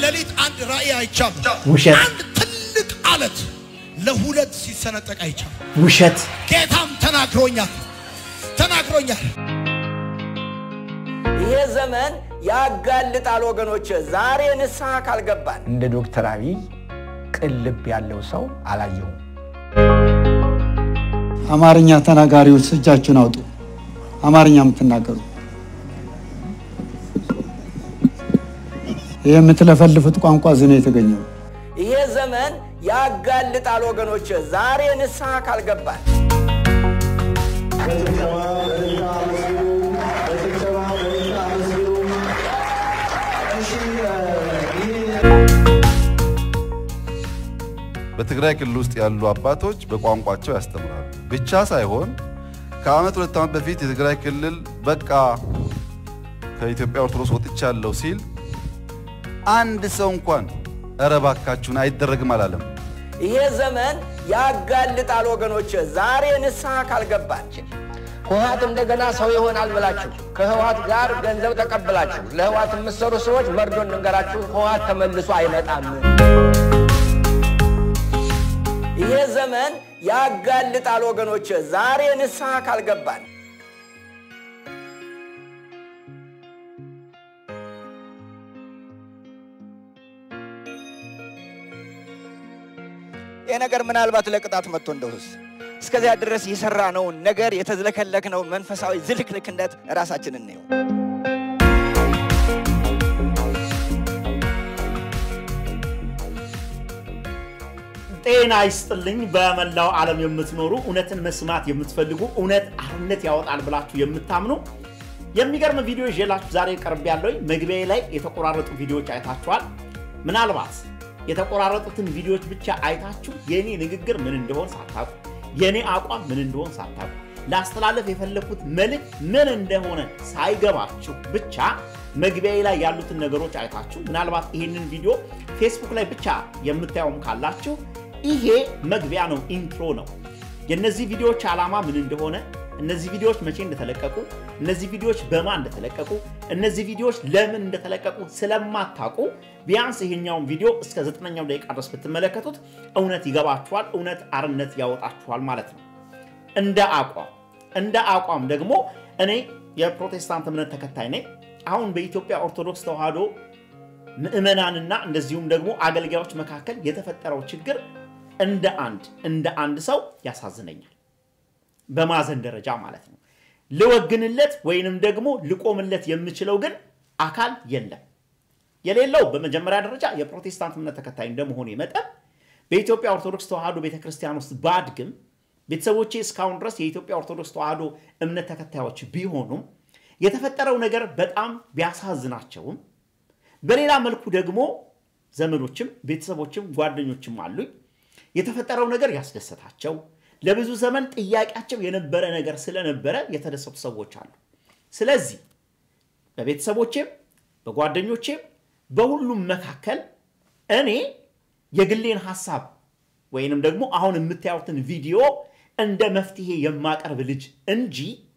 ሌሊት አንድ ራእይ አይቻል። ውሸት። አንድ ትልቅ አለት ለሁለት ሲሰነጠቅ አይቻል። ውሸት ጌታም ተናግሮኛል ተናግሮኛል። ይሄ ዘመን ያጋልጣል ወገኖች። ዛሬ ንስሐ ካልገባን እንደ ዶክተር አብይ ቅን ልብ ያለው ሰው አላየሁም። አማርኛ ተናጋሪዎች እጃችሁን አውጡ። አማርኛ የምትናገሩ ይህ የምትለፈልፉት ቋንቋ እዚህ ነው የተገኘው። ይሄ ዘመን ያጋልጣል ወገኖች። ዛሬ ንስሐ ካልገባን በትግራይ ክልል ውስጥ ያሉ አባቶች በቋንቋቸው ያስተምራሉ ብቻ ሳይሆን ከዓመት ሁለት ዓመት በፊት የትግራይ ክልል በቃ ከኢትዮጵያ ኦርቶዶክስ ወጥቻለሁ ሲል አንድ ሰው እንኳን እረ እባካችሁን አይደረግም አላለም። ይሄ ዘመን ያጋልጣል ወገኖች። ዛሬ ንስሐ ካልገባን ህወሓት እንደገና ሰው ይሆናል ብላችሁ ከህወሓት ጋር ገንዘብ ተቀብላችሁ ለህወሓት የምትሰሩ ሰዎች መርዶ እንንገራችሁ፣ ህወሓት ተመልሶ አይመጣም። ይሄ ዘመን ያጋልጣል ወገኖች። ዛሬ ንስሐ ካልገባን ይህ ነገር ምናልባት ለቅጣት መጥቶ እንደውስ እስከዚያ ድረስ የሰራነውን ነገር የተዝለከለክነውን መንፈሳዊ ዝልክልክነት ራሳችን እንየው። ጤና ይስጥልኝ። በመላው ዓለም የምትኖሩ እውነትን መስማት የምትፈልጉ እውነት አርነት ያወጣል ብላችሁ የምታምኑ የሚገርም ቪዲዮ ይዤላችሁ ዛሬ ቀርብ ያለውኝ መግቢያ ላይ የተቆራረጡ ቪዲዮዎች አይታችኋል። ምናልባት የተቆራረጡትን ቪዲዮዎች ብቻ አይታችሁ የእኔ ንግግር ምን እንደሆን ሳታውቁ የእኔ አቋም ምን እንደሆን ሳታውቁ ላስተላለፍ የፈለግኩት መልእክት ምን እንደሆነ ሳይገባችሁ ብቻ መግቢያ ላይ ያሉትን ነገሮች አይታችሁ ምናልባት ይህንን ቪዲዮ ፌስቡክ ላይ ብቻ የምታየውም ካላችሁ ይሄ መግቢያ ነው፣ ኢንትሮ ነው። የእነዚህ ቪዲዮዎች ዓላማ ምን እንደሆነ፣ እነዚህ ቪዲዮዎች መቼ እንደተለቀቁ፣ እነዚህ ቪዲዮዎች በማን እንደተለቀቁ፣ እነዚህ ቪዲዮዎች ለምን እንደተለቀቁ ስለማታውቁ ቢያንስ ይሄኛውን ቪዲዮ እስከ ዘጠነኛው ደቂቃ ድረስ ብትመለከቱት እውነት ይገባችኋል፣ እውነት አርነት ያወጣችኋል ማለት ነው። እንደ አቋም እንደ አቋም ደግሞ እኔ የፕሮቴስታንት እምነት ተከታይ ነኝ። አሁን በኢትዮጵያ ኦርቶዶክስ ተዋሕዶ ምዕመናንና እንደዚሁም ደግሞ አገልጋዮች መካከል የተፈጠረው ችግር እንደ አንድ እንደ አንድ ሰው ያሳዝነኛል። በማዘን ደረጃ ማለት ነው። ልወግንለት ወይንም ደግሞ ልቆምለት የምችለው ግን አካል የለም። የሌለው በመጀመሪያ ደረጃ የፕሮቴስታንት እምነት ተከታይ እንደመሆኔ መጠን በኢትዮጵያ ኦርቶዶክስ ተዋሕዶ ቤተክርስቲያን ውስጥ ባድግም ቤተሰቦቼ እስካሁን ድረስ የኢትዮጵያ ኦርቶዶክስ ተዋሕዶ እምነት ተከታዮች ቢሆኑም የተፈጠረው ነገር በጣም ቢያሳዝናቸውም በሌላ መልኩ ደግሞ ዘመዶችም ቤተሰቦችም ጓደኞችም አሉኝ የተፈጠረው ነገር ያስደሰታቸው ለብዙ ዘመን ጥያቄያቸው የነበረ ነገር ስለነበረ የተደሰቱ ሰዎች አሉ። ስለዚህ በቤተሰቦቼም በጓደኞቼም በሁሉም መካከል እኔ የግሌን ሀሳብ ወይንም ደግሞ አሁን የምታዩትን ቪዲዮ እንደ መፍትሄ የማቀርብ ልጅ እንጂ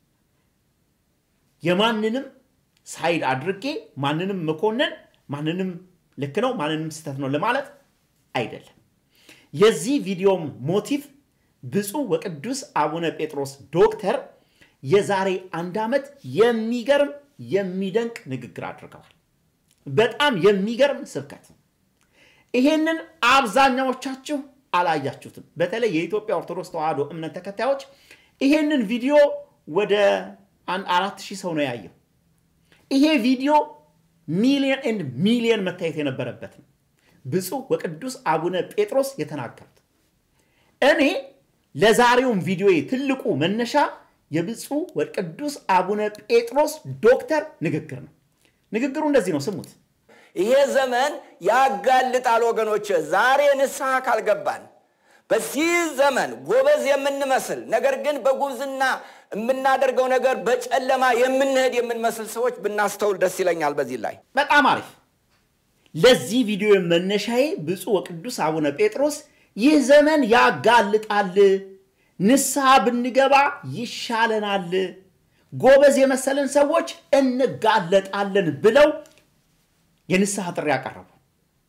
የማንንም ሳይድ አድርጌ ማንንም መኮንን ማንንም ልክ ነው ማንንም ስህተት ነው ለማለት አይደለም። የዚህ ቪዲዮም ሞቲቭ ብፁዕ ወቅዱስ አቡነ ጴጥሮስ ዶክተር የዛሬ አንድ ዓመት የሚገርም የሚደንቅ ንግግር አድርገዋል። በጣም የሚገርም ስብከት ነው። ይሄንን አብዛኛዎቻችሁ አላያችሁትም። በተለይ የኢትዮጵያ ኦርቶዶክስ ተዋሕዶ እምነት ተከታዮች ይሄንን ቪዲዮ ወደ አንድ አራት ሺህ ሰው ነው ያየው። ይሄ ቪዲዮ ሚሊየን ኤንድ ሚሊየን መታየት የነበረበት ነው። ብፁዕ ወቅዱስ አቡነ ጴጥሮስ የተናገሩት እኔ ለዛሬውም ቪዲዮ ትልቁ መነሻ የብፁዕ ወቅዱስ አቡነ ጴጥሮስ ዶክተር ንግግር ነው። ንግግሩ እንደዚህ ነው፣ ስሙት። ይሄ ዘመን ያጋልጣል ወገኖች። ዛሬ ንስሐ ካልገባን በዚህ ዘመን ጎበዝ የምንመስል ነገር ግን በጉብዝና የምናደርገው ነገር በጨለማ የምንሄድ የምንመስል ሰዎች ብናስተውል ደስ ይለኛል። በዚህ ላይ በጣም አሪፍ። ለዚህ ቪዲዮ መነሻዬ ብፁዕ ወቅዱስ አቡነ ጴጥሮስ ይህ ዘመን ያጋልጣል፣ ንስሐ ብንገባ ይሻለናል፣ ጎበዝ የመሰለን ሰዎች እንጋለጣለን ብለው የንስሐ ጥሪ ያቀረቡ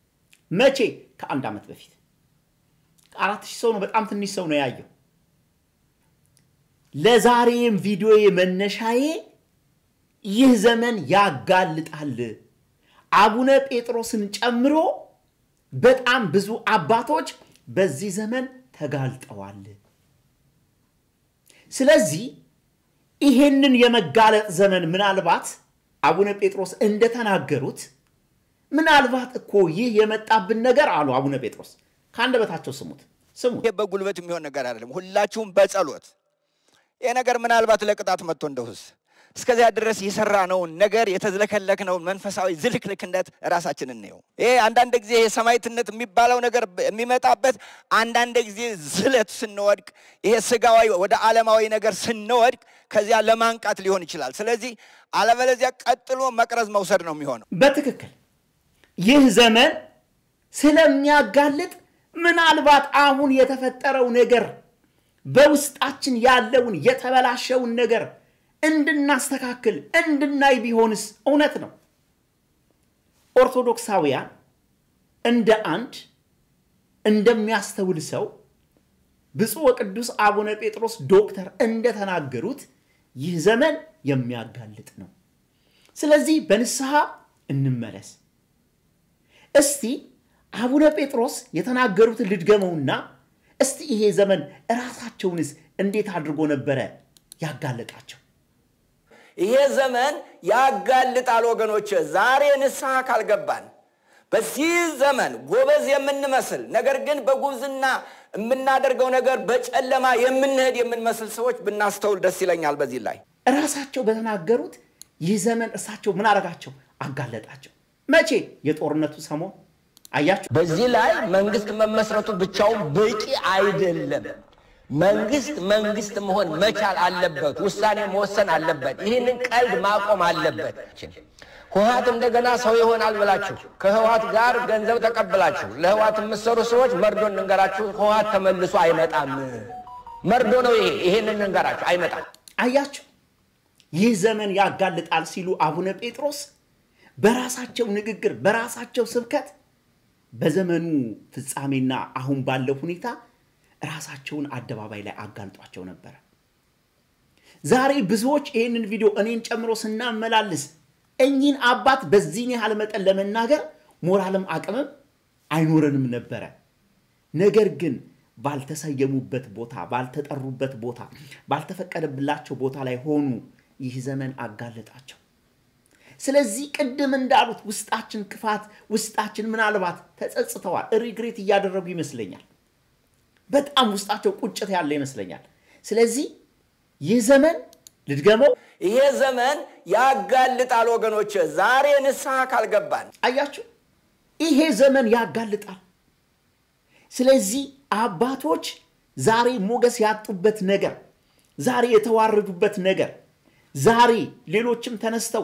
መቼ? ከአንድ ዓመት በፊት አራት ሺህ ሰው ነው። በጣም ትንሽ ሰው ነው ያየው። ለዛሬም ቪዲዮ መነሻዬ ይህ ዘመን ያጋልጣል። አቡነ ጴጥሮስን ጨምሮ በጣም ብዙ አባቶች በዚህ ዘመን ተጋልጠዋል። ስለዚህ ይሄንን የመጋለጥ ዘመን ምናልባት አቡነ ጴጥሮስ እንደተናገሩት ምናልባት እኮ ይህ የመጣብን ነገር አሉ አቡነ ጴጥሮስ ከአንደበታቸው ስሙት ስሙት። ይሄ በጉልበት የሚሆን ነገር አይደለም። ሁላችሁም በጸሎት ይሄ ነገር ምናልባት ለቅጣት መጥቶ እንደውስ እስከዚያ ድረስ የሰራነውን ነገር የተዝለከለክነውን መንፈሳዊ ዝልክልክነት ራሳችን እንየው። ይሄ አንዳንድ ጊዜ የሰማዕትነት የሚባለው ነገር የሚመጣበት አንዳንድ ጊዜ ዝለት ስንወድቅ፣ ይሄ ስጋዊ ወደ ዓለማዊ ነገር ስንወድቅ ከዚያ ለማንቃት ሊሆን ይችላል። ስለዚህ አለበለዚያ ቀጥሎ መቅረዝ መውሰድ ነው የሚሆነው። በትክክል ይህ ዘመን ስለሚያጋልጥ ምናልባት አሁን የተፈጠረው ነገር በውስጣችን ያለውን የተበላሸውን ነገር እንድናስተካክል እንድናይ ቢሆንስ? እውነት ነው። ኦርቶዶክሳውያን እንደ አንድ እንደሚያስተውል ሰው ብፁዕ ወቅዱስ አቡነ ጴጥሮስ ዶክተር እንደተናገሩት ይህ ዘመን የሚያጋልጥ ነው። ስለዚህ በንስሐ እንመለስ። እስቲ አቡነ ጴጥሮስ የተናገሩትን ልድገመውና እስቲ ይሄ ዘመን እራሳቸውንስ እንዴት አድርጎ ነበረ ያጋለጣቸው? ይሄ ዘመን ያጋልጣል ወገኖች። ዛሬ ንስሐ ካልገባን በዚህ ዘመን ጎበዝ የምንመስል ነገር ግን በጉብዝና የምናደርገው ነገር በጨለማ የምንሄድ የምንመስል ሰዎች ብናስተውል ደስ ይለኛል። በዚህ ላይ እራሳቸው በተናገሩት ይህ ዘመን እርሳቸው ምን አረጋቸው? አጋለጣቸው። መቼ? የጦርነቱ ሰሞን አያችሁ። በዚህ ላይ መንግስት መመስረቱ ብቻውን በቂ አይደለም። መንግስት መንግስት መሆን መቻል አለበት። ውሳኔ መወሰን አለበት። ይህንን ቀልድ ማቆም አለበት። ህወሓት እንደገና ሰው ይሆናል ብላችሁ ከህወሓት ጋር ገንዘብ ተቀብላችሁ ለህወሓት የምትሰሩ ሰዎች መርዶ እንንገራችሁ፣ ህወሓት ተመልሶ አይመጣም። መርዶ ነው ይሄ። ይሄንን እንገራችሁ፣ አይመጣም። አያችሁ፣ ይህ ዘመን ያጋልጣል ሲሉ አቡነ ጴጥሮስ በራሳቸው ንግግር በራሳቸው ስብከት በዘመኑ ፍጻሜና አሁን ባለው ሁኔታ ራሳቸውን አደባባይ ላይ አጋልጧቸው ነበረ። ዛሬ ብዙዎች ይህንን ቪዲዮ እኔን ጨምሮ ስናመላልስ እኚህን አባት በዚህን ያህል መጠን ለመናገር ሞራልም አቅምም አይኖረንም ነበረ። ነገር ግን ባልተሰየሙበት ቦታ፣ ባልተጠሩበት ቦታ፣ ባልተፈቀደብላቸው ቦታ ላይ ሆኑ። ይህ ዘመን አጋለጣቸው። ስለዚህ ቅድም እንዳሉት ውስጣችን ክፋት፣ ውስጣችን ምናልባት ተጸጽተዋል፣ ሪግሬት እያደረጉ ይመስለኛል። በጣም ውስጣቸው ቁጭት ያለ ይመስለኛል። ስለዚህ ይህ ዘመን ልድገመው፣ ይሄ ዘመን ያጋልጣል ወገኖች። ዛሬ ንስሐ ካልገባን አያችሁ፣ ይሄ ዘመን ያጋልጣል። ስለዚህ አባቶች ዛሬ ሞገስ ያጡበት ነገር፣ ዛሬ የተዋረዱበት ነገር፣ ዛሬ ሌሎችም ተነስተው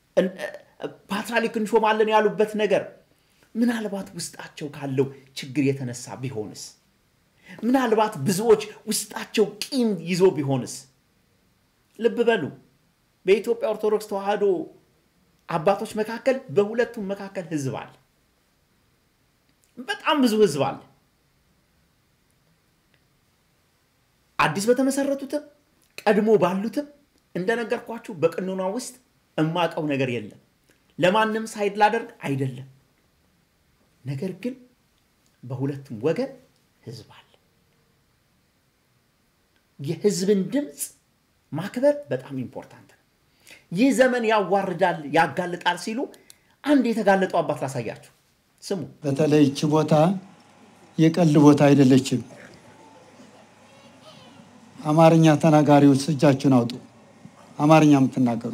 ፓትርያርክ እንሾማለን ያሉበት ነገር ምናልባት ውስጣቸው ካለው ችግር የተነሳ ቢሆንስ? ምናልባት ብዙዎች ውስጣቸው ቂም ይዞ ቢሆንስ? ልብ በሉ፣ በኢትዮጵያ ኦርቶዶክስ ተዋሕዶ አባቶች መካከል በሁለቱም መካከል ህዝብ አለ። በጣም ብዙ ህዝብ አለ። አዲስ በተመሰረቱትም ቀድሞ ባሉትም እንደነገርኳችሁ በቅኖና ውስጥ እማቀው ነገር የለም። ለማንም ሳይድ ላደርግ አይደለም። ነገር ግን በሁለቱም ወገን ህዝብ አለ። የህዝብን ድምፅ ማክበር በጣም ኢምፖርታንት ነው። ይህ ዘመን ያዋርዳል፣ ያጋልጣል ሲሉ አንድ የተጋለጡ አባት ላሳያችሁ። ስሙ። በተለይ ይቺ ቦታ የቀልድ ቦታ አይደለችም። አማርኛ ተናጋሪዎች እጃችሁን አውጡ። አማርኛ የምትናገሩ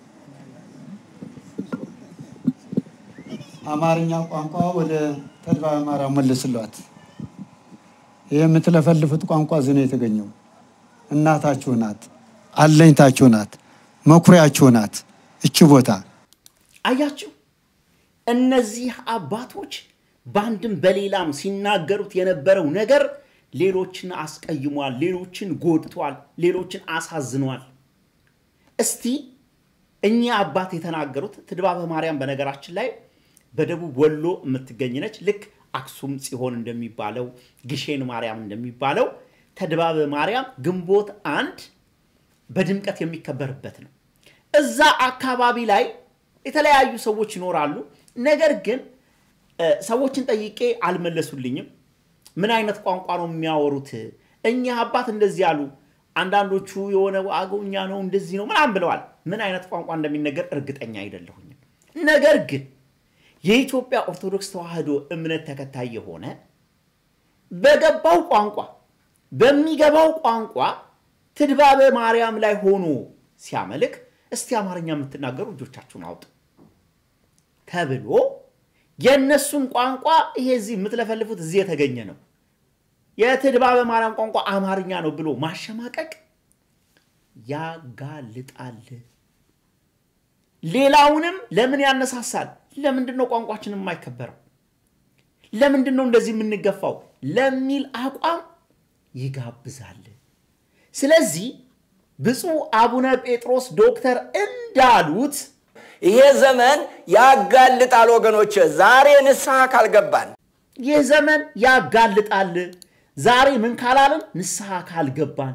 አማርኛ ቋንቋ ወደ ተድባበ ማርያም መልስሏት። ይህ የምትለፈልፉት ቋንቋ እዚህ ነው የተገኘው። እናታችሁ ናት፣ አለኝታችሁ ናት፣ መኩሪያችሁ ናት እቺ ቦታ። አያችሁ፣ እነዚህ አባቶች በአንድም በሌላም ሲናገሩት የነበረው ነገር ሌሎችን አስቀይሟል፣ ሌሎችን ጎድቷል፣ ሌሎችን አሳዝኗል። እስቲ እኚህ አባት የተናገሩት ትድባበ ማርያም በነገራችን ላይ በደቡብ ወሎ የምትገኝ ነች። ልክ አክሱም ጽዮን እንደሚባለው ግሼን ማርያም እንደሚባለው ተድባበ ማርያም ግንቦት አንድ በድምቀት የሚከበርበት ነው። እዛ አካባቢ ላይ የተለያዩ ሰዎች ይኖራሉ። ነገር ግን እ፣ ሰዎችን ጠይቄ አልመለሱልኝም። ምን አይነት ቋንቋ ነው የሚያወሩት? እኚህ አባት እንደዚህ አሉ። አንዳንዶቹ የሆነ አገውኛ ነው እንደዚህ ነው ምናምን ብለዋል። ምን አይነት ቋንቋ እንደሚነገር እርግጠኛ አይደለሁኝም። ነገር ግን የኢትዮጵያ ኦርቶዶክስ ተዋሕዶ እምነት ተከታይ የሆነ በገባው ቋንቋ በሚገባው ቋንቋ ትድባበ ማርያም ላይ ሆኖ ሲያመልክ እስቲ አማርኛ የምትናገሩ እጆቻችሁን አውጡ ተብሎ የእነሱን ቋንቋ ይሄ እዚህ የምትለፈልፉት እዚህ የተገኘ ነው የትድባበ ማርያም ቋንቋ አማርኛ ነው ብሎ ማሸማቀቅ ያጋልጣል። ሌላውንም ለምን ያነሳሳል? ለምንድን ነው ቋንቋችን የማይከበረው? ለምንድን ነው እንደዚህ የምንገፋው? ለሚል አቋም ይጋብዛል። ስለዚህ ብፁዕ አቡነ ጴጥሮስ ዶክተር እንዳሉት ይሄ ዘመን ያጋልጣል ወገኖች። ዛሬ ንስሐ ካልገባን ይህ ዘመን ያጋልጣል። ዛሬ ምን ካላልን ንስሐ ካልገባን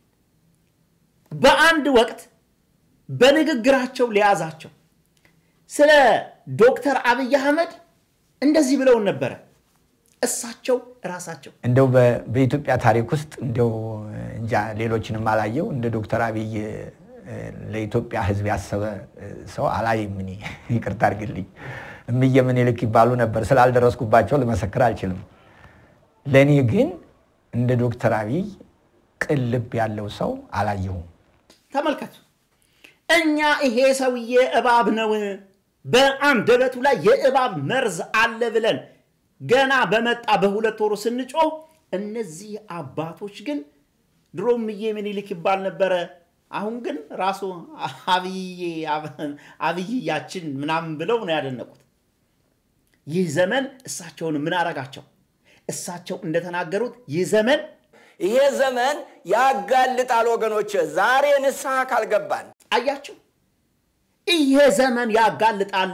በአንድ ወቅት በንግግራቸው ሊያዛቸው ስለ ዶክተር አብይ አህመድ እንደዚህ ብለውን ነበረ። እሳቸው ራሳቸው እንደው በ- በኢትዮጵያ ታሪክ ውስጥ እንደው እንጃ ሌሎችንም አላየው እንደ ዶክተር አብይ እ፣ ለኢትዮጵያ ሕዝብ ያሰበ እ፣ ሰው አላይም። እኔ ይቅርታ አድርግልኝ። እምዬ ምኒልክ ይባሉ ነበር። ስላልደረስኩባቸው ልመሰክር አልችልም። ለእኔ ግን እንደ ዶክተር አብይ ቅን ልብ ያለው ሰው አላየሁም። ተመልከቱ። እኛ ይሄ ሰውዬ እባብ ነው፣ በአንደበቱ ላይ የእባብ መርዝ አለ ብለን ገና በመጣ በሁለት ወሩ ስንጮህ፣ እነዚህ አባቶች ግን ድሮ እምዬ ምኒልክ ይባል ነበረ። አሁን ግን ራሱ አብዬ አብይያችን ምናምን ብለው ነው ያደነቁት። ይህ ዘመን እሳቸውን ምን አረጋቸው? እሳቸው እንደተናገሩት ይህ ዘመን ይሄ ዘመን ያጋልጣል ወገኖች። ዛሬ ንስሐ ካልገባን አያችሁ፣ ይሄ ዘመን ያጋልጣል።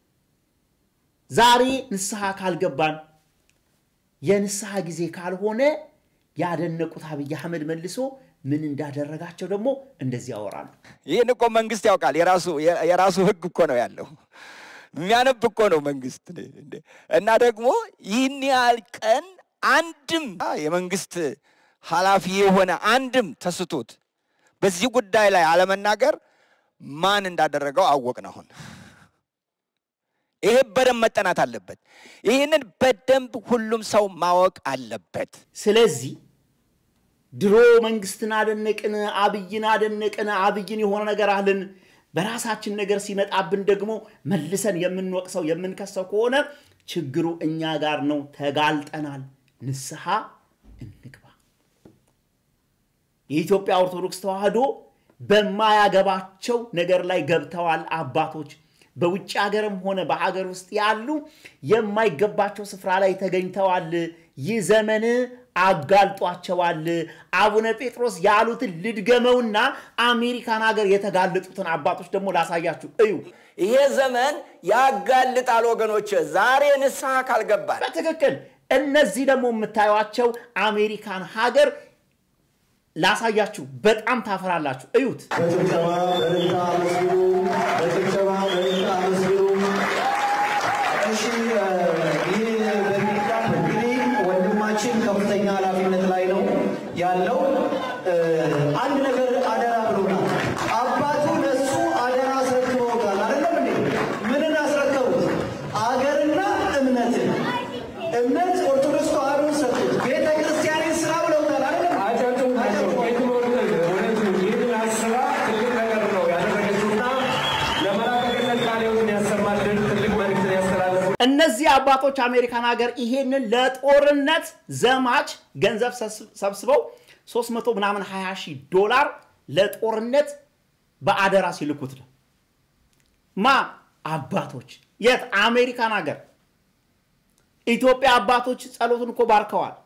ዛሬ ንስሐ ካልገባን የንስሐ ጊዜ ካልሆነ ያደነቁት አብይ አህመድ መልሶ ምን እንዳደረጋቸው ደግሞ እንደዚህ ያወራሉ። ይህን እኮ መንግስት ያውቃል። የራሱ የራሱ ህግ እኮ ነው ያለው። የሚያነብ እኮ ነው መንግስት እንዴ! እና ደግሞ ይህን ያህል ቀን አንድም የመንግስት ኃላፊ የሆነ አንድም ተስቶት በዚህ ጉዳይ ላይ አለመናገር ማን እንዳደረገው አወቅን። አሁን ይሄ በደንብ መጠናት አለበት። ይህንን በደንብ ሁሉም ሰው ማወቅ አለበት። ስለዚህ ድሮ መንግስትን አደነቅን፣ አብይን አደነቅን፣ አብይን የሆነ ነገር አልን። በራሳችን ነገር ሲመጣብን ደግሞ መልሰን የምንወቅሰው የምንከሰው ከሆነ ችግሩ እኛ ጋር ነው። ተጋልጠናል። ንስሐ እንግባ። የኢትዮጵያ ኦርቶዶክስ ተዋሕዶ በማያገባቸው ነገር ላይ ገብተዋል አባቶች። በውጭ ሀገርም ሆነ በሀገር ውስጥ ያሉ የማይገባቸው ስፍራ ላይ ተገኝተዋል። ይህ ዘመን አጋልጧቸዋል። አቡነ ጴጥሮስ ያሉትን ልድገመውና አሜሪካን ሀገር የተጋለጡትን አባቶች ደግሞ ላሳያችሁ። እዩ። ይሄ ዘመን ያጋልጣል ወገኖች። ዛሬ ንስሐ ካልገባን በትክክል እነዚህ ደግሞ የምታዩቸው አሜሪካን ሀገር ላሳያችሁ። በጣም ታፈራላችሁ። እዩት። በጭብጨባ በእልልታ አመስግኑ። በጭብጨባ በእልልታ አመስግኑ። እሺ ይህ በሚቀር እንግዲህ ወንድማችን ከፍተኛ ኃላፊነት ላይ ነው ያለው። አንድ ነገር አደራ ብሎናል። አባቱ ለሱ አደራ አስረክበውታል። አይደለም እንዴ? ምንን አስረከቡት? አገርና እምነትን። እምነት ኦርቶዶክስ ተዋሕዶ ሰጡት። ቤተ ክርስቲያንን ስራ ብለውታል። አይደለም? አጨብጭቡ። እነዚህ አባቶች አሜሪካን ሀገር ይሄንን ለጦርነት ዘማች ገንዘብ ሰብስበው 300 ምናምን 20 ሺህ ዶላር ለጦርነት በአደራ ሲልኩት ነው። ማ አባቶች የት? አሜሪካን ሀገር። ኢትዮጵያ አባቶች ጸሎቱን እኮ ባርከዋል።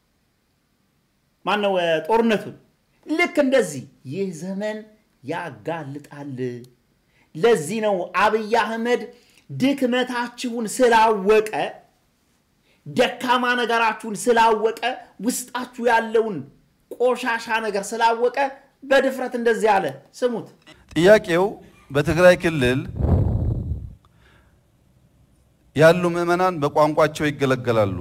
ማነው ጦርነቱን። ልክ እንደዚህ ይህ ዘመን ያጋልጣል። ለዚህ ነው አብይ አህመድ ድክመታችሁን ስላወቀ ደካማ ነገራችሁን ስላወቀ ውስጣችሁ ያለውን ቆሻሻ ነገር ስላወቀ በድፍረት እንደዚህ አለ። ስሙት። ጥያቄው በትግራይ ክልል ያሉ ምዕመናን በቋንቋቸው ይገለገላሉ።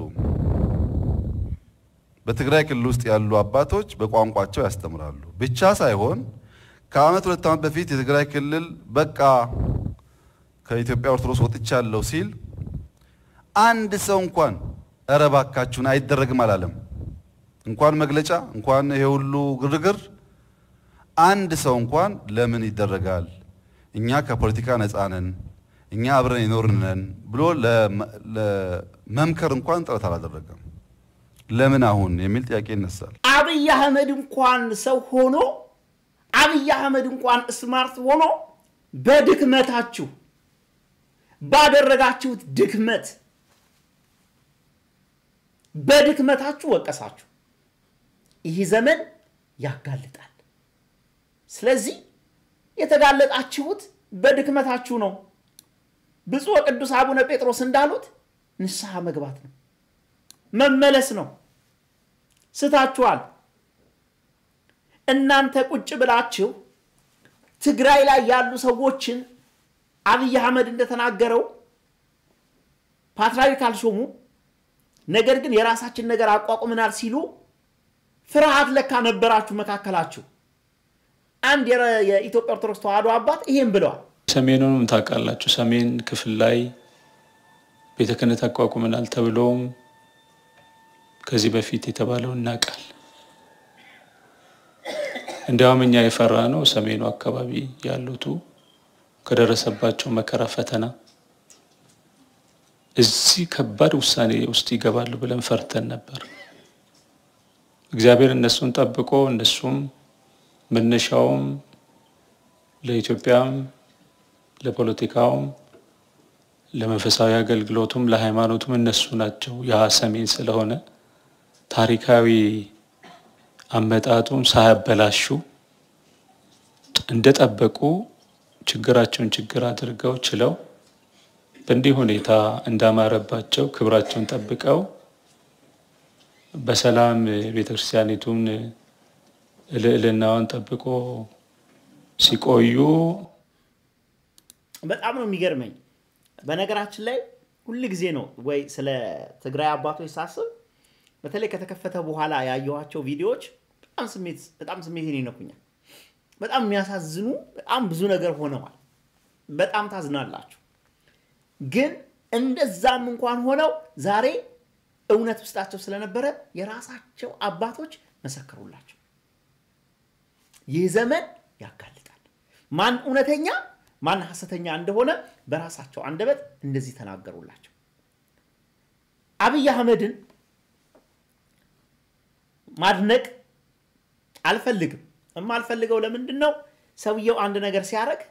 በትግራይ ክልል ውስጥ ያሉ አባቶች በቋንቋቸው ያስተምራሉ ብቻ ሳይሆን ከዓመት ሁለት ዓመት በፊት የትግራይ ክልል በቃ ከኢትዮጵያ ኦርቶዶክስ ወጥቻለሁ ሲል አንድ ሰው እንኳን እረ እባካችሁን አይደረግም አላለም። እንኳን መግለጫ እንኳን ይሄ ሁሉ ግርግር አንድ ሰው እንኳን ለምን ይደረጋል? እኛ ከፖለቲካ ነፃ ነን፣ እኛ አብረን የኖርን ነን ብሎ ለመምከር እንኳን ጥረት አላደረገም። ለምን አሁን የሚል ጥያቄ ይነሳል። አብይ አህመድ እንኳን ሰው ሆኖ አብይ አህመድ እንኳን ስማርት ሆኖ በድክመታችሁ ባደረጋችሁት ድክመት በድክመታችሁ ወቀሳችሁ። ይህ ዘመን ያጋልጣል። ስለዚህ የተጋለጣችሁት በድክመታችሁ ነው። ብፁዕ ወቅዱስ አቡነ ጴጥሮስ እንዳሉት ንስሐ መግባት ነው፣ መመለስ ነው። ስታችኋል። እናንተ ቁጭ ብላችሁ ትግራይ ላይ ያሉ ሰዎችን አብይ አህመድ እንደተናገረው ፓትርያርክ አልሾሙ፣ ነገር ግን የራሳችን ነገር አቋቁመናል ሲሉ ፍርሃት ለካ ነበራችሁ መካከላችሁ። አንድ የኢትዮጵያ ኦርቶዶክስ ተዋሕዶ አባት ይሄን ብለዋል። ሰሜኑንም ታውቃላችሁ። ሰሜን ክፍል ላይ ቤተ ክህነት አቋቁመናል ተብሎም ከዚህ በፊት የተባለው እናውቃል። እንዲያውም እኛ የፈራ ነው ሰሜኑ አካባቢ ያሉቱ ከደረሰባቸው መከራ ፈተና እዚህ ከባድ ውሳኔ ውስጥ ይገባሉ ብለን ፈርተን ነበር። እግዚአብሔር እነሱን ጠብቆ እነሱም መነሻውም ለኢትዮጵያም ለፖለቲካውም ለመንፈሳዊ አገልግሎቱም ለሃይማኖቱም እነሱ ናቸው። ያ ሰሜን ስለሆነ ታሪካዊ አመጣጡም ሳያበላሹ እንደጠበቁ ችግራቸውን ችግር አድርገው ችለው በእንዲህ ሁኔታ እንዳማረባቸው ክብራቸውን ጠብቀው በሰላም ቤተክርስቲያኒቱን ልዕልናዋን ጠብቆ ሲቆዩ በጣም ነው የሚገርመኝ። በነገራችን ላይ ሁል ጊዜ ነው ወይ ስለ ትግራይ አባቶች ሳስብ በተለይ ከተከፈተ በኋላ ያየኋቸው ቪዲዮዎች በጣም ስሜት በጣም ስሜቴን ይነኩኛል። በጣም የሚያሳዝኑ በጣም ብዙ ነገር ሆነዋል። በጣም ታዝናላችሁ። ግን እንደዛም እንኳን ሆነው ዛሬ እውነት ውስጣቸው ስለነበረ የራሳቸው አባቶች መሰከሩላቸው። ይህ ዘመን ያጋልጣል። ማን እውነተኛ ማን ሐሰተኛ እንደሆነ በራሳቸው አንደበት እንደዚህ ተናገሩላቸው። አብይ አህመድን ማድነቅ አልፈልግም። የማልፈልገው ለምንድን ነው? ሰውየው አንድ ነገር ሲያደርግ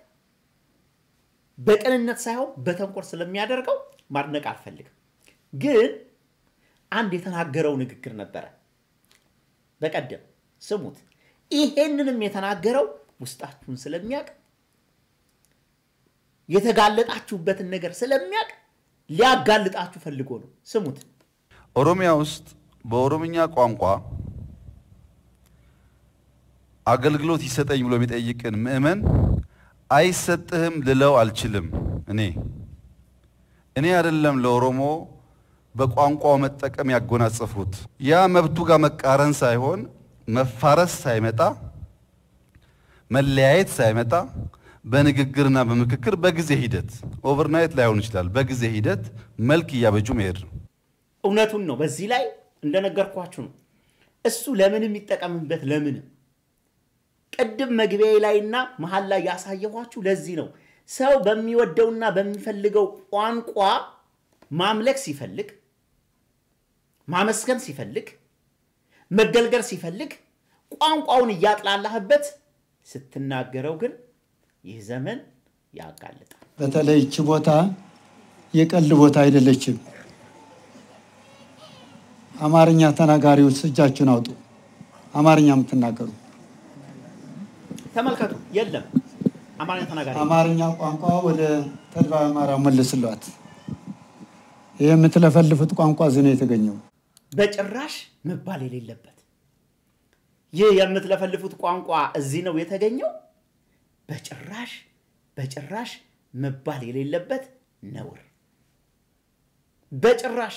በቅንነት ሳይሆን በተንኮል ስለሚያደርገው ማድነቅ አልፈልግም። ግን አንድ የተናገረው ንግግር ነበረ በቀደም ስሙት። ይሄንንም የተናገረው ውስጣችሁን ስለሚያውቅ የተጋለጣችሁበትን ነገር ስለሚያውቅ ሊያጋልጣችሁ ፈልጎ ነው። ስሙት። ኦሮሚያ ውስጥ በኦሮምኛ ቋንቋ አገልግሎት ይሰጠኝ ብሎ የሚጠይቅን ምዕመን አይሰጥህም ልለው አልችልም። እኔ እኔ አይደለም ለኦሮሞ በቋንቋው መጠቀም ያጎናጸፉት ያ መብቱ ጋር መቃረን ሳይሆን መፋረስ ሳይመጣ መለያየት ሳይመጣ በንግግርና በምክክር በጊዜ ሂደት ኦቨርናይት ላይሆን ይችላል። በጊዜ ሂደት መልክ እያበጁ መሄድ ነው። እውነቱን ነው። በዚህ ላይ እንደነገርኳችሁ ነው። እሱ ለምንም ይጠቀምበት ለምንም ቅድም መግቢያ ላይና መሀል ላይ ያሳየኋችሁ ለዚህ ነው። ሰው በሚወደውና በሚፈልገው ቋንቋ ማምለክ ሲፈልግ፣ ማመስገን ሲፈልግ፣ መገልገል ሲፈልግ ቋንቋውን እያጥላላህበት ስትናገረው ግን ይህ ዘመን ያጋልጣል። በተለይ ይቺ ቦታ የቀልድ ቦታ አይደለችም። አማርኛ ተናጋሪዎች እጃችሁን አውጡ። አማርኛ የምትናገሩ ተመልከቱ። የለም አማርኛ ተናጋሪ አማርኛ ቋንቋ ወደ ተድባ አማራ መልስሏት። ይህ የምትለፈልፉት ቋንቋ እዚህ ነው የተገኘው። በጭራሽ መባል የሌለበት ይህ የምትለፈልፉት ቋንቋ እዚህ ነው የተገኘው። በጭራሽ በጭራሽ መባል የሌለበት ነውር በጭራሽ።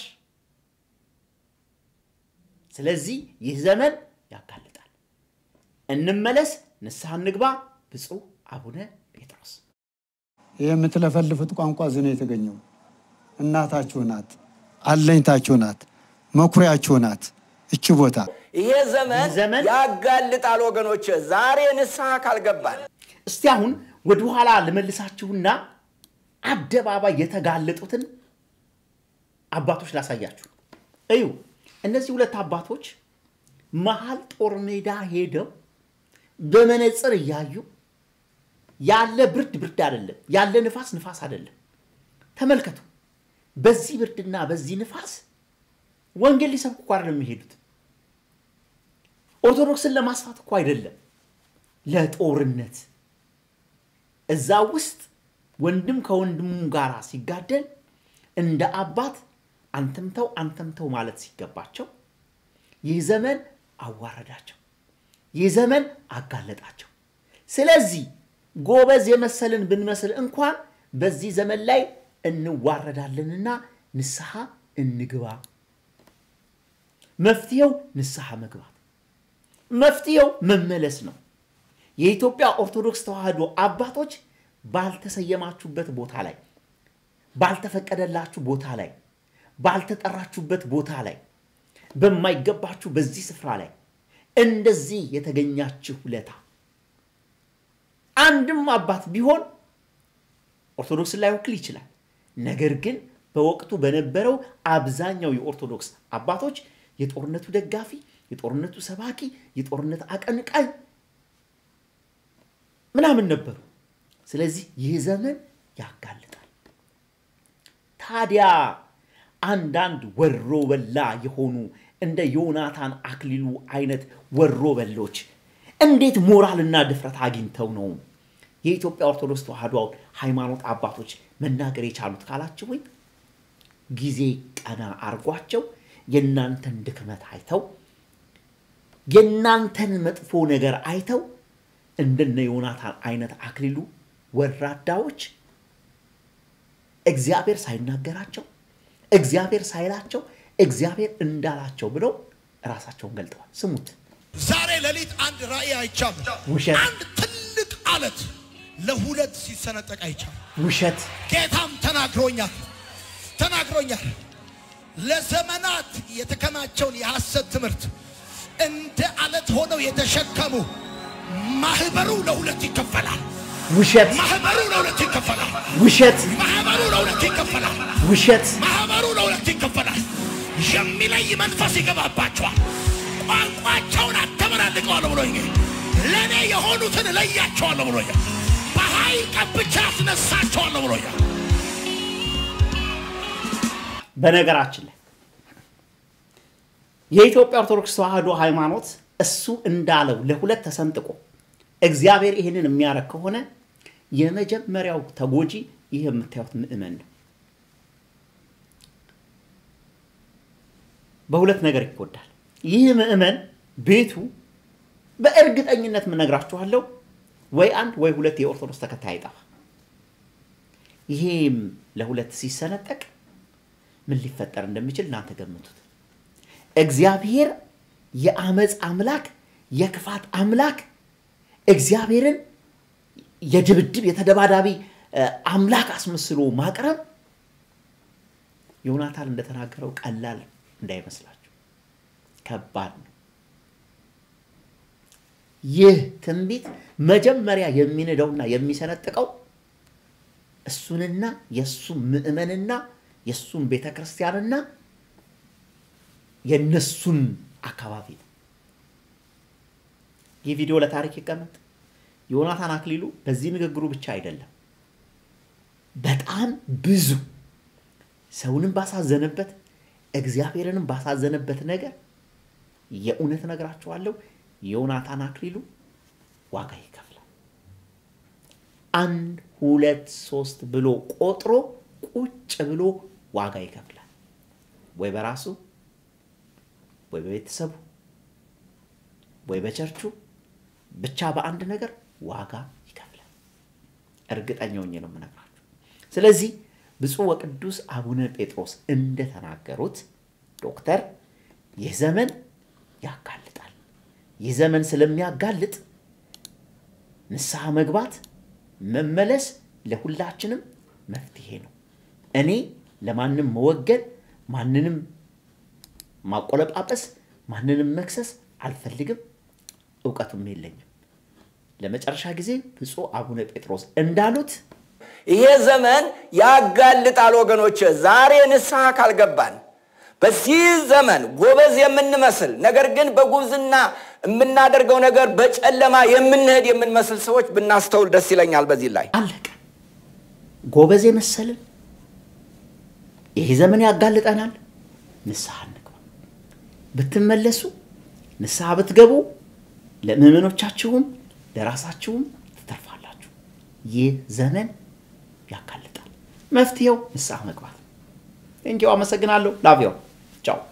ስለዚህ ይህ ዘመን ያጋልጣል። እንመለስ፣ ንስሐ እንግባ። ብፁዕ አቡነ ጴጥሮስ ይህ የምትለፈልፉት ቋንቋ እዚህ ነው የተገኘው። እናታችሁ ናት፣ አለኝታችሁ ናት፣ መኩሪያችሁ ናት እቺ ቦታ። ይሄ ዘመን ያጋልጣል ወገኖች፣ ዛሬ ንስሐ ካልገባን እስቲ አሁን ወደኋላ ልመልሳችሁና አደባባይ የተጋለጡትን አባቶች ላሳያችሁ። እዩ፣ እነዚህ ሁለት አባቶች መሀል ጦር ሜዳ ሄደው በመነጽር እያዩ ያለ ብርድ ብርድ አይደለም፣ ያለ ንፋስ ንፋስ አይደለም። ተመልከቱ። በዚህ ብርድና በዚህ ንፋስ ወንጌል ሊሰብኩ እኮ አይደለም የሚሄዱት። ኦርቶዶክስን ለማስፋት እኮ አይደለም፣ ለጦርነት እዛ ውስጥ ወንድም ከወንድሙ ጋር ሲጋደል እንደ አባት አንተምተው አንተምተው ማለት ሲገባቸው ይህ ዘመን አዋረዳቸው፣ ይህ ዘመን አጋለጣቸው። ስለዚህ ጎበዝ የመሰልን ብንመስል እንኳን በዚህ ዘመን ላይ እንዋረዳለንና ንስሐ እንግባ። መፍትሄው ንስሐ መግባት፣ መፍትሄው መመለስ ነው። የኢትዮጵያ ኦርቶዶክስ ተዋሕዶ አባቶች ባልተሰየማችሁበት ቦታ ላይ፣ ባልተፈቀደላችሁ ቦታ ላይ፣ ባልተጠራችሁበት ቦታ ላይ፣ በማይገባችሁ በዚህ ስፍራ ላይ እንደዚህ የተገኛችሁ ውለታ አንድም አባት ቢሆን ኦርቶዶክስን ላይወክል ይችላል። ነገር ግን በወቅቱ በነበረው አብዛኛው የኦርቶዶክስ አባቶች የጦርነቱ ደጋፊ፣ የጦርነቱ ሰባኪ፣ የጦርነት አቀንቃኝ ምናምን ነበሩ። ስለዚህ ይህ ዘመን ያጋልጣል። ታዲያ አንዳንድ ወሮ በላ የሆኑ እንደ ዮናታን አክሊሉ አይነት ወሮ በሎች እንዴት ሞራልና ድፍረት አግኝተው ነው የኢትዮጵያ ኦርቶዶክስ ተዋሕዶ ሃይማኖት አባቶች መናገር የቻሉት ካላችሁኝ ጊዜ ቀና አርጓቸው የእናንተን ድክመት አይተው የእናንተን መጥፎ ነገር አይተው እንደነ ዮናታን አይነት አክሊሉ ወራዳዎች እግዚአብሔር ሳይናገራቸው እግዚአብሔር ሳይላቸው እግዚአብሔር እንዳላቸው ብለው ራሳቸውን ገልጠዋል። ስሙት። ዛሬ ሌሊት አንድ ራእይ አይቻለሁ። ውሸት። አንድ ትልቅ አለት ለሁለት ሲሰነጠቅ አይቻለሁ። ውሸት ጌታም ተናግሮኛል ተናግሮኛል። ለዘመናት የተከማቸውን የሐሰት ትምህርት እንደ አለት ሆነው የተሸከሙ ማህበሩ ለሁለት ይከፈላል። ውሸት ማህበሩ ለሁለት ይከፈላል። ውሸት ማህበሩ ለሁለት ይከፈላል። ውሸት ማህበሩ ለሁለት ይከፈላል። የሚለይ መንፈስ ይገባባቸዋል። ቋንቋቸውን አተመላልቀዋለሁ ብሎኝ ለእኔ የሆኑትን እለያቸዋለሁ ብሎኛል። በኃይል ቀብቻ አስነሳቸዋለሁ ብሎኛል። በነገራችን ላይ የኢትዮጵያ ኦርቶዶክስ ተዋሕዶ ሃይማኖት እሱ እንዳለው ለሁለት ተሰንጥቆ እግዚአብሔር ይህንን የሚያደርግ ከሆነ የመጀመሪያው ተጎጂ ይህ የምታዩት ምእመን ነው። በሁለት ነገር ይጎዳል። ይህ ምእመን ቤቱ በእርግጠኝነት የምነግራችኋለሁ ወይ አንድ ወይ ሁለት የኦርቶዶክስ ተከታይ አይጠፋ። ይሄም ለሁለት ሲሰነጠቅ ምን ሊፈጠር እንደሚችል እናንተ ገምቱት። እግዚአብሔር የአመፅ አምላክ፣ የክፋት አምላክ፣ እግዚአብሔርን የድብድብ የተደባዳቢ አምላክ አስመስሎ ማቅረብ ዮናታን እንደተናገረው ቀላል እንዳይመስላችሁ ከባድ ነው። ይህ ትንቢት መጀመሪያ የሚንደውና የሚሰነጥቀው እሱንና የእሱን ምእመንና የእሱን ቤተ ክርስቲያንና የነሱን አካባቢ ነው። ይህ ቪዲዮ ለታሪክ ይቀመጥ። ዮናታን አክሊሉ በዚህ ንግግሩ ብቻ አይደለም፣ በጣም ብዙ ሰውንም ባሳዘነበት እግዚአብሔርንም ባሳዘነበት ነገር የእውነት እነግራችኋለሁ ዮናታን አክሊሉ ዋጋ ይከፍላል። አንድ ሁለት ሶስት ብሎ ቆጥሮ ቁጭ ብሎ ዋጋ ይከፍላል። ወይ በራሱ ወይ በቤተሰቡ ወይ በቸርቹ ብቻ በአንድ ነገር ዋጋ ይከፍላል። እርግጠኛ ሆኜ ነው የምነግራችሁ። ስለዚህ ብፁዕ ወቅዱስ አቡነ ጴጥሮስ እንደተናገሩት ዶክተር ይህ ዘመን ያጋልጣል። ይህ ዘመን ስለሚያጋልጥ ንስሐ መግባት መመለስ ለሁላችንም መፍትሄ ነው። እኔ ለማንም መወገን፣ ማንንም ማቆለጳጰስ፣ ማንንም መክሰስ አልፈልግም፣ እውቀቱም የለኝም። ለመጨረሻ ጊዜ ብፁዕ አቡነ ጴጥሮስ እንዳሉት ይሄ ዘመን ያጋልጣል ወገኖች። ዛሬ ንስሐ ካልገባን በዚህ ዘመን ጎበዝ የምንመስል ነገር ግን በጉብዝና የምናደርገው ነገር በጨለማ የምንሄድ የምንመስል ሰዎች ብናስተውል ደስ ይለኛል። በዚህ ላይ አለቀ። ጎበዝ የመሰልን ይሄ ዘመን ያጋልጠናል። ንስሐ እንግባ። ብትመለሱ ንስሐ ብትገቡ ለምዕመኖቻችሁም ለራሳችሁም ትተርፋላችሁ። ይህ ዘመን ያጋልጣል። መፍትሄው ንስሐ መግባት። ቴንኪው። አመሰግናለሁ። ላቪዮ ቻው